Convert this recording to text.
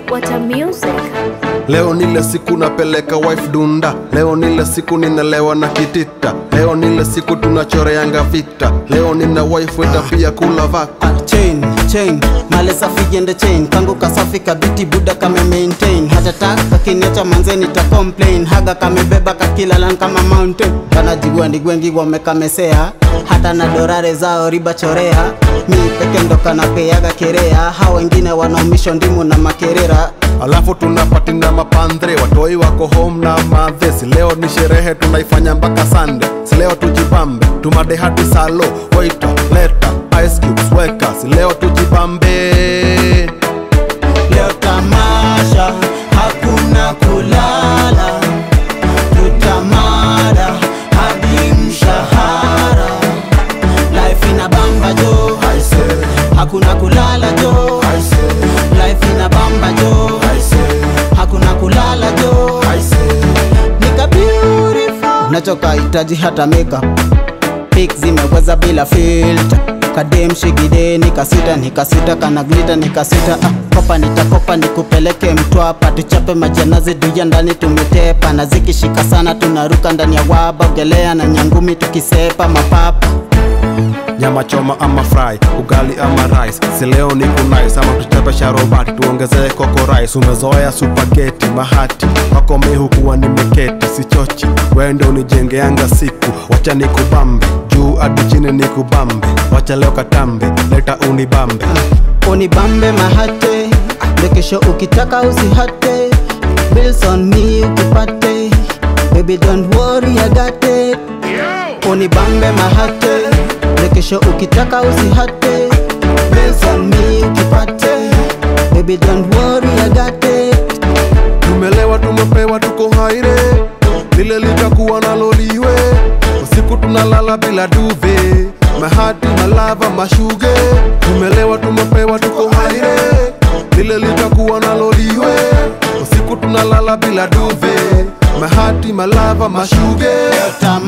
What a music. Leo nile siku napeleka wife dunda, leo nile siku ninalewa na kitita, leo nile siku tunachoreanga vita, leo nina wife weta pia kula vaka. chain chain male safi jende chain kangu kasafi kabiti buda kame maintain hata tak kakiniacha manze nita complain haga kamebeba kakilalan kama mountain kanajigua ndigwengi wamekamesea hata na dorare zao riba chorea mi peke ndo kanapeaga kerea ha wengine wanaomisho ndimu na makerera Alafu tunapati na mapandre, watoi wako home na madhe. Si leo ni sherehe tunaifanya mpaka Sunday, si leo tujibambe, tumade hadi salo, waiter, leta, ice cubes, weka, si leo tujibambe. leo tamasha hakuna kulala tutamada hadi mshahara life ina bamba jo hakuna kulala jo life ina bamba jo hakuna kulala jo nika beautiful nachoka hitaji hata makeup Pic zimeweza bila filter kadem shigide nikasita nikasita kana glita nikasita ah, kopa nitakopa nikupeleke mtwapa tuchape majanazi duya ndani tumetepa na zikishika sana tunaruka ndani ya waba ogelea na nyangumi tukisepa mapapa nyama choma ama fry ugali ama rice si leo ni kunais ama tuchape sharobati tuongezee koko rice umezoea supageti mahati wako mi hukuwa nimeketi sichochi wende unijengeanga siku wacha nikubambe juu hadi chini nikubambe wacha leo katambe leta unibambe unibambe mahate lekesho ukitaka usihate bills on me ukipate baby don't worry I got it unibambe mahate lekesho ukitaka usihate bills on me ukipate baby don't worry I got it tumelewa tumepewa tuko haire lile litakuwa naloliwe usiku tunalala bila duve mahati malava mashuge tumelewa tumepewa tuko haire lile litakuwa naloliwe usiku tunalala bila duve mahati malava mashuge